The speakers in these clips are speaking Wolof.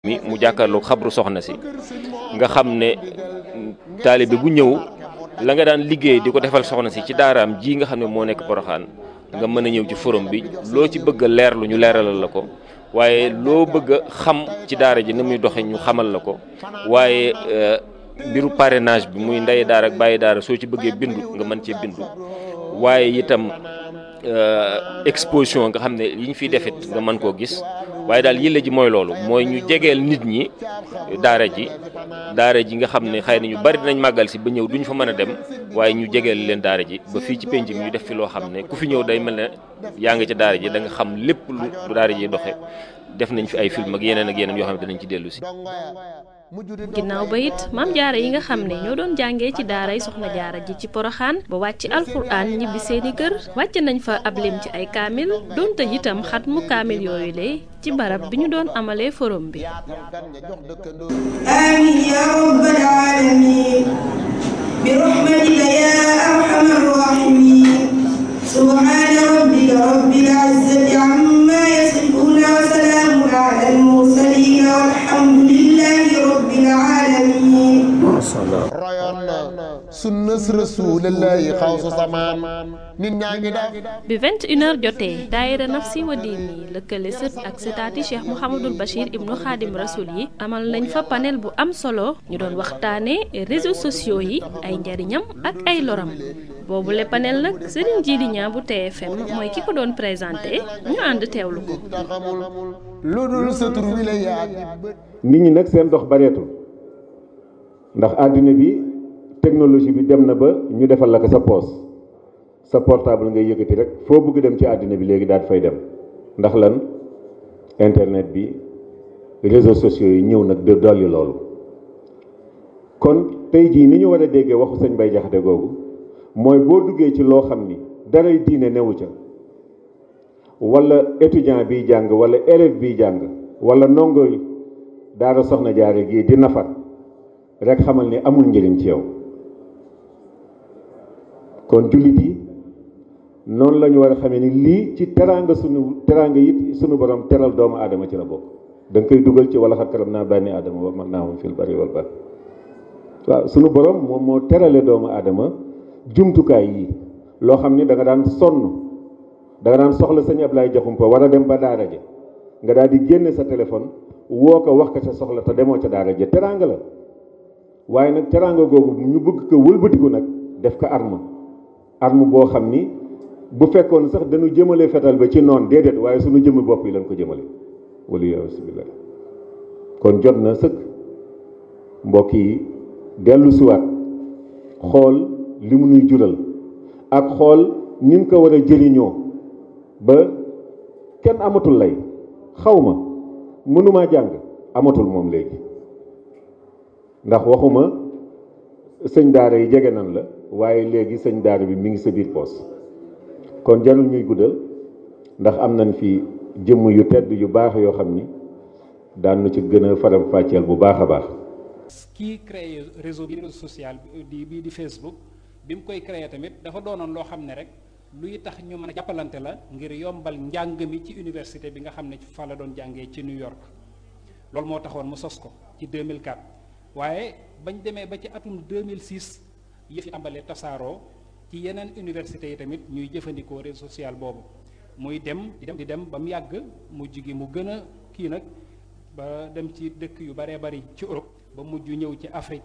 mi mu jàkkaarloog xabru soxna si nga xam ne taalibe bu ñëw la nga daan liggéey di ko defal soxna si ci daaraam ji nga xam ne moo nekk poroxaan nga mën a ñëw ci forum bi loo ci bëgg a leerlu ñu leeralal la ko waaye loo bëgg a xam ci daara ji ni muy doxe ñu xamal la ko waaye mbiru parrainage bi muy ndey daara ak bàyyi daara soo ci bëggee bindu nga mën cee bindu waaye itam exposition nga xam ne yi ñu fiy defit nga mën koo gis waaye daal yëlla ji mooy loolu mooy ñu jegeel nit ñi daara ji daara ji nga xam ne xëy na ñu bari dinañ màggal si ba ñëw duñ fa mën a dem waaye ñu jegeel leen daara ji ba fii ci penc mi ñu def fi loo xam ne ku fi ñëw day mel ne yaa ngi ca daara ji da nga xam lépp lu daara ji doxe def nañ fi ay film ak yeneen ak yeneen yoo xam ne danañ ci dellu si ginnaaw ba it maam jaara yi nga xam ne ñoo doon jàngee ci daaray soxna jaara ji ci poroxaan ba wàcc alxuraan ñibbi seeni kër wàcc nañ fa ab lim ci ay kaamil doon tëj itam xat mu kaamil yooyu le ci barab bi ñu doon amalee forum bi amin ya rabbal alamin bi rahmatika ya arhamar rahimin subhana rabbika rabbil izzati amma yasifuna wa salamun ala al mursalin walhamdulillahi rabbil alamin royoon na sunnas rasulillahi xawsu samaan nit ñaa ngi def bi 21h jotee daayira nafsi wa diini lëkkale sët ak sëtaati cheikh mouhamadul bachir ibnu xaadim rasul yi amal nañ fa panel bu am solo ñu doon waxtaane réseaux sociaux yi ay njariñam ak ay loram boobu le panel nag sëriñ Jili Ñaa bu TFM mooy ki ko doon présenté ñu ànd teewlu ko xamul lu dul sa tur wi la yaa nit ñi nag seen dox bareetul ndax àddina bi technologie bi dem na ba ñu defal la ko sa poos sa portable ngay yëkkati rek foo bëgg dem ci àddina bi léegi daal fay dem ndax lan internet bi réseaux sociaux yi ñëw nag de dolli loolu kon tey jii ni ñu war a déggee waxu sëñ Bay Jaxate googu mooy boo duggee ci loo xam ni daray diine newu ca wala étudiant biy jàng wala élève biy jàng wala ndongo daara soxna jaare gii di nafar rek xamal ni amul njëriñ ci yow kon jullit yi noonu la ñu war a xamee ni lii ci teraanga sunu teraanga it sunu borom teral doomu aadama ci la bokk da nga koy dugal ci wala xat karam naa bànni aadama wa man naa moom fil bari wal bar waaw sunu borom moom moo terale doomu aadama jumtukaay yi loo xam ni da nga daan sonn da nga daan soxla sëñ Ablaye Jaxumpa war a dem ba daara ja nga daal di génne sa téléphone woo ko wax ko sa soxla te demoo ca daara ja teraanga la waaye nag teraanga googu ñu bëgg ko wëlbatiku nag def ko arme arme boo xam ni bu fekkoon sax dañu jëmale fetal ba ci noon déedéet waaye suñu jëmmi bopp yi lañ ko jëmale wala yasubillah kon jot na sëkk mbokk yi dellu siwaat xool li mu nuy jural ak xool ni mu ko war a jëriñoo ba kenn amatul lay xaw ma mënumaa jàng amatul moom léegi ndax waxuma sëñ daara yi jege nan la waaye léegi sëñ daara bi mi ngi sa biir poos kon jarul ñuy guddal ndax am nañ fi jëmm yu tedd yu baax yoo xam ni daan na ci gën a faram fàcceel bu baax a baax kii créé réseau bi réseau social di bii di Facebook bi mu koy créé tamit dafa doonoon loo xam ne rek luy tax ñu mën a jàppalante la ngir yombal njàng mi ci université bi nga xam ne fa la doon jàngee ci New York loolu moo taxoon mu sos ko ci 2004 waaye bañ demee ba ci atum 2006 yëf yi tàmbalee tasaaroo ci yeneen université yi tamit ñuy jëfandikoo réseau social boobu muy dem di dem di dem ba mu yàgg mujj gi mu gën a kii nag ba dem ci dëkk yu baree bari ci Europe ba mujj ñëw ci Afrique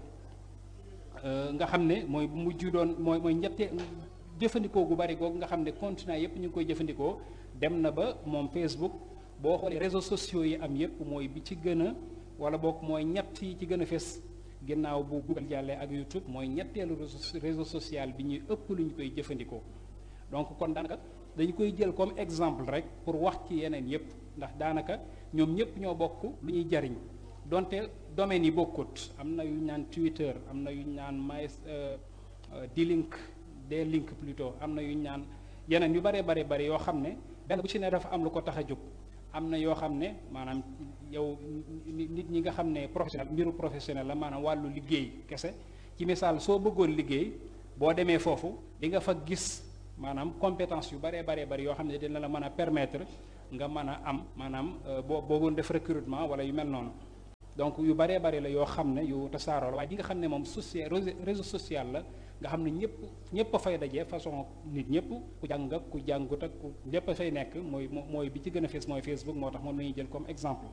nga xam ne mooy bu mujj doon mooy mooy ñette jëfandikoo gu bari googu nga xam ne continent yépp ñu ngi koy jëfandikoo dem na ba moom Facebook boo xoolee réseaux sociaux yi am yépp mooy bi ci gën a wala boog mooy ñett yi ci gën a fes ginnaaw bu Google jàllee ak YouTube mooy ñetteelu réseau social bi ñuy ëpp lu ñu koy jëfandikoo donc kon daanaka dañu koy jël comme exemple rek pour wax ci yeneen yépp ndax daanaka ñoom ñépp ñoo bokk lu ñuy jariñ donte domaines yi bokkut am na yu ñu naan Twitter am na yu ñu naan my D-Link D-Link plutôt am na yu ñu naan yeneen yu bare bare bare yoo xam ne benn bu ci ne dafa am lu ko tax a jóg am na yoo xam ne maanaam yow nit ñi nga xam ne professionnel mbiru professionnel la maanaam wàllu liggéey kese ci misaal soo bëggoon liggéey boo demee foofu di nga fa gis maanaam compétence yu baree baree bari yoo xam ne dina la mën a permettre nga mën a am maanaam boo boo def recrutement wala yu mel noonu donc yu baree bari la yoo xam ne yu tasaaroo la waaye di nga xam ne moom social réseau social la nga xam ne ñëpp ñëpp a fay daje façon nit ñëpp ku jàng ak ku jàngut ak ku ñëpp a fay nekk mooy mooy bi ci gën a fees mooy Facebook moo tax moom la ñuy jël comme exemple.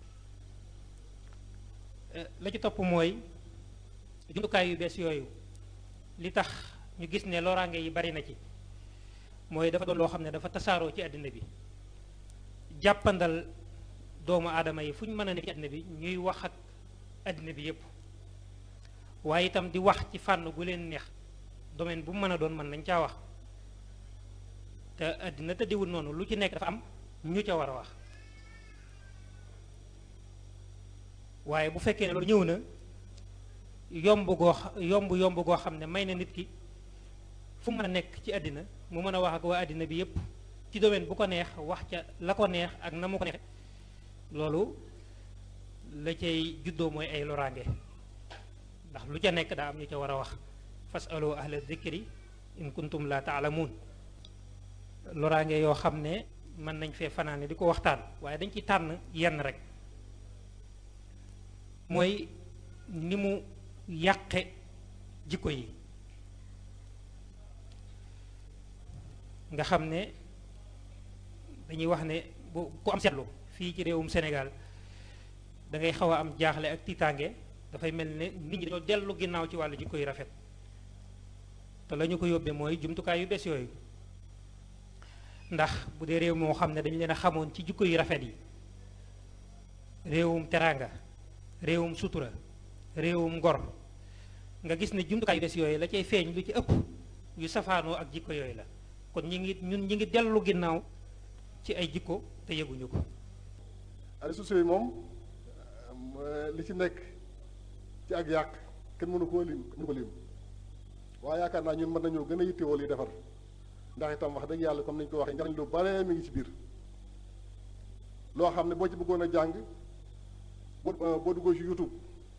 la ci topp mooy jumtukaay yu bees yooyu li tax ñu gis ne loraange yi bari na ci mooy dafa doon loo xam ne dafa tasaaroo ci àddina bi jàppandal doomu aadama yi fu ñu mën a nekk ci àddina bi ñuy wax ak àddina bi yépp waaye itam di wax ci fànn gu leen neex domaine bu mu mën a doon mën nañ caa wax te àddina tëddiwul noonu lu ci nekk dafa am ñu ca war a wax waaye bu fekkee ne loolu ñëw na yomb goo yomb yomb goo xam ne may na nit ki fu mu mën a nekk ci àddina mu mën a wax ak waa àddina bi yépp ci domaine bu ko neex wax ca la ko neex ak na mu ko neexe loolu la cay juddoo mooy ay loraange ndax lu ca nekk daa am ñu ca war a wax fasalu ahla dhikri in kuntum la taalamuun loraange yoo xam ne mën nañ fee fanaane di ko waxtaan waaye dañ ci tànn yenn rek mooy ni mu yàqe jikko yi nga xam ne dañuy wax ne bu ku am seetlu fii ci réewum Sénégal da ngay xaw a am jaaxle ak tiitaange dafay mel ne nit ñi dañoo dellu ginnaaw ci wàllu jikko yu rafet te la ñu ko yóbbee mooy jumtukaay yu bees yooyu ndax bu dee réew moo xam ne dañu leen a xamoon ci jikko yu rafet yi réewum teraanga réewum sutura réewum ngor nga gis ne jumtukaay yu bees yooyu la cay feeñ lu ci ëpp yu safaanoo ak jikko yooyu la kon ñi ngi ñun ñi ngi dellu ginnaaw ci ay jikko te yëguñu ko réseaux sociaux yi moom li ci nekk ci ak yàq kenn mënu koo lim mënu ko lim waaye yaakaar naa ñun mën nañoo gën a yittewoo li defar ndax itam wax dëgg yàlla comme ni ñu ko waxee njariñ lu bare mi ngi ci biir loo xam ne boo ci bëggoon a jàng boo boo duggoo ci YouTube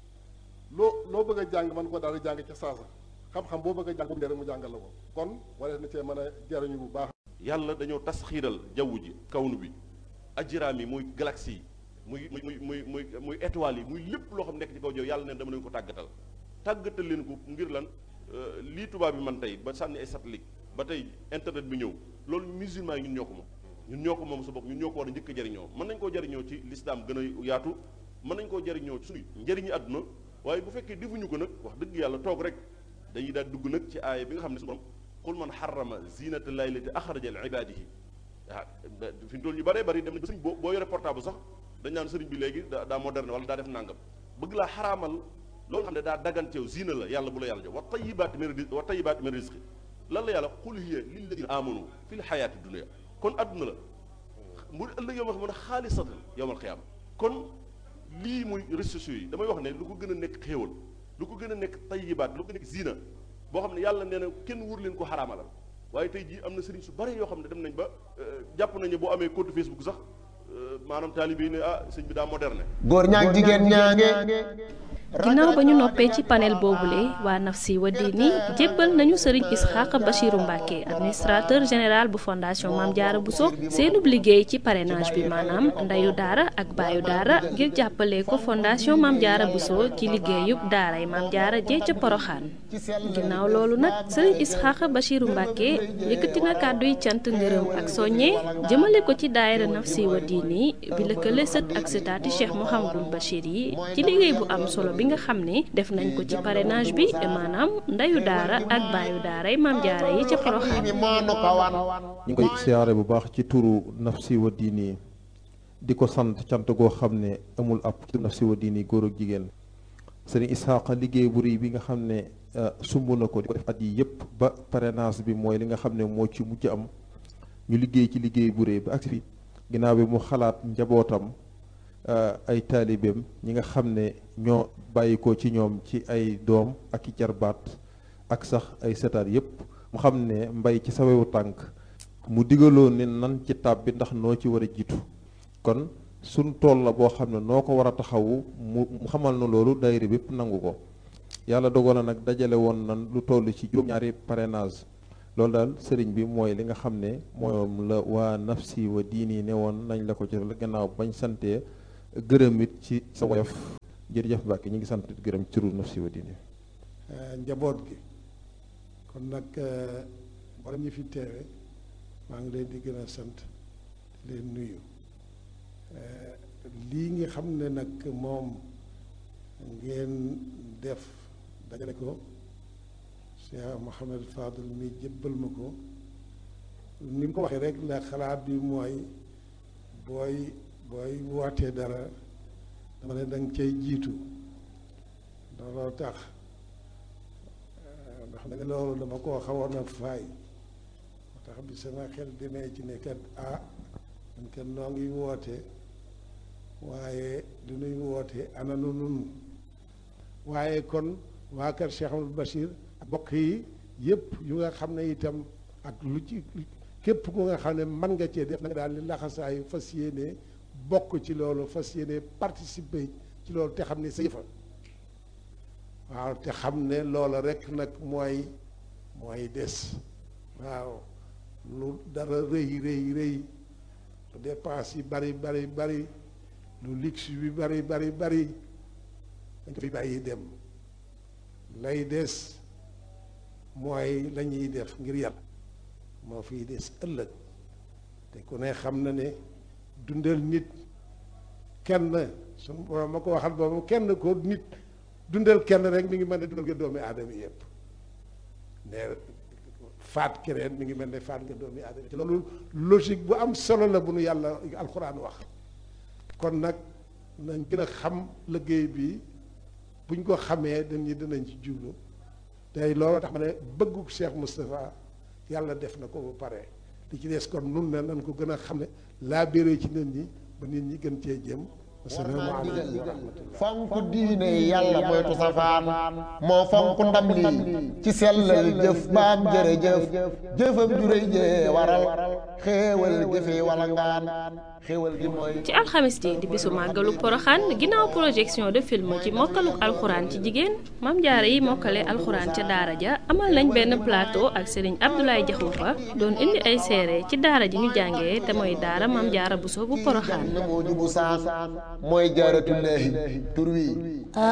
loo loo bëgg a jàng mën ko daal di jàng ca saasa xam-xam boo bëgg a jàng bu rek mu jàngal la ko kon waree na cee mën a jariñu bu baax yàlla dañoo tas xiiral jaww ji kawnu bi ajiraam yi muy galaxie yi muy muy muy muy muy étoiles yi muy lépp loo xam nekk ci kaw jaww yàlla neen dama leen ko tàggatal tàggatal leen ko ngir lan lii tubaab bi man tey ba sànni ay satellite ba tey internet bi ñëw loolu musulman yi ñun ñoo ko moom ñun ñoo ko moom sa bopp ñun ñoo ko war a njëkk a jariñoo mën nañ koo jariñoo ci lislaam gën a yaatu mën nañ koo jariñoo ci suñu njëriñu àdduna waaye bu fekkee defuñu ko nag wax dëgg yàlla toog rek dañuy daal dugg nag ci aaya bi nga xam ne su borom qul man xarama zinata llahi lati axraja li ibadihi ah fi mu toll ñu bëree bëri dem nañ ba sëriñ boo boo yore portable sax dañ naan sëriñ bi léegi daa daa moderne wala daa def nangam bëgg laa xaraamal loolu xam ne daa daganteew zina la yàlla bu la yàlla jox wa tayibaat min rizqi wa tayibaat min rizqi lan la yàlla qul hiya lilladina amanu fi l xayaati dunia kon adduna la mu ëllëg yow ma xam ne xaalisatan yowmal xiyaama kon lii muy réseaux sociaux yi damay wax ne lu ko gën a nekk xéewal lu ko gën a nekk tayibaat lu ko nekk zina boo xam ne yàlla nee na kenn wur leen ko xaraamalal waaye tey jii am na sëriñ su bari yoo xam ne dem nañ ba jàpp nañ ne boo amee compte Facebook sax maanaam taalibe yi ne ah sëñ bi daa moderne. góor ñaag jigéen ñaange. ginnaaw ba ñu noppee ci panel boobule waa Nafsi wa Diini jébbal nañu sëriñ Isxaq Bachiru Mbacke administrateur général bu fondation Maam Jaara Bousso seenub liggéey ci parrainage bi maanaam ndeyu daara ak baayu daara ngir jàppale ko fondation Maam Jaara Bousso ci liggéeyub daaray Maam Jaara jee ca Poroxaan ginnaaw loolu nag sëriñ Isxaq Bachiru Mbacke yëkkati na kàdduy cant ngërëm ak soññe jëmale ko ci daayira Nafsi wa Diini bi lëkkale sët ak sëtaati Cheikh Mouhamadul Bachir yi ci liggéey bu am solo bi nga xam ne def nañ ko ci parrainage bi maanaam ndeyu daara ak baayu daara yi maam jaara yi ca Poroxaan ñu ngi koy siyaare bu baax ci turu Nafsi wa Diini di ko sant cant goo xam ne amul ab ci Nafsi wa Diini góor ak jigéen sëriñ Isaaqa liggéey bu rëy bi nga xam ne sumb na ko di ko def at yi yëpp ba parrainage bi mooy li nga xam ne moo ci mujj am ñu liggéey ci liggéey bu rëy ba agsi fi ginnaaw bi mu xalaat njabootam ay taalibeem ñi nga xam ne ñoo bàyyi ko ci ñoom ci ay doom ak i jarbaat ak sax ay setaat yépp mu xam ne mbay ci sawewu tànk mu digaloon ne nan ci tab bi ndax noo ci war a jiitu kon suñ tool la boo xam ne noo ko war a taxawu mu xamal na loolu daayira bépp nangu ko yàlla dogal na nag dajale woon nan lu toll ci juróom-ñaari parrainage loolu daal sëriñ bi mooy li nga xam ne moom la waa Nafsi wa Diini ne woon nañ la ko ci gannaaw bañ santee gërëm it ci sa woyof jërëjëf Mbàkke ñu ngi sant gërëm ci turu Nafsi wa Diini njaboot gi kon nag mboolem ñi fi teewe maa ngi leen di gën a sant di leen nuyu lii nga xam ne nag moom ngeen def dajale ko Cheikh Mouhamed Fadul mi jëbbal ma ko ni mu ko waxee rek la xalaat bi mooy booy booy wootee dara dama ne danga cay jiitu looloo tax ndax nag loolu dama koo xawoon a faay moo tax bi sama xel demee ci ne kat ah man kat noo ngi woote waaye du nuy woote ana nu nun waaye kon waa kër Cheikh Amadou Bachir bokk yi yëpp yu nga xam ne itam ak lu ci képp ku nga xam ne mën nga cee def na nga daal di laxasaayu fas yéene bokk ci loolu fas yéene participer ci loolu te xam ne sa yëfa waaw te xam ne loola rek nag mooy mooy des waaw lu dara rëy rëy rëy lu dépense yi bari bari bari lu luxe bi bari bari bari dañ ko fi bàyyi dem lay des mooy la ñuy def ngir yàlla moo fiy des ëllëg te ku ne xam na ne dundal nit kenn suñu borom ma ko waxal boobu kenn ko nit dundal kenn rek mi ngi mel ne dundal nga doomi aadama yëpp ne faat keneen mi ngi mel ne faat nga doomi aadama te loolu logique bu am solo la bu nu yàlla alxuraan wax kon nag nañ gën a xam liggéey bi buñ ko xamee dañuy dinañ ci jublu tey loolu tax ma ne bëggu Cheikh Moustapha yàlla def na ko ba pare li ci des kon nun ne nañ ko gën a xam ne laa béré ci nit ñi ba nit ñi gën cee jëm asalaamaaleykum wa rahmatullah fonk diine yàlla moytu safaan moo fonk ndam lii ci sellal jëf baam jërëjëf jëfam juréy jee waral xéewal jëfe wala ngaan xéewal gi mooy ci alxamis ji di bisu màggalu poroxaan ginnaaw projection de film ci mokkaluk alxuraan ci jigéen mam jaara yi mokkale alxuraan ca daara ja amal nañ benn plateau ak sëriñ Abdoulaye Jaxumpa doon indi ay seere ci daara ji ñu jàngee te mooy daara mam jaara buso bu poroxaan moo jubu saan mooy jaaratullaahi tur wi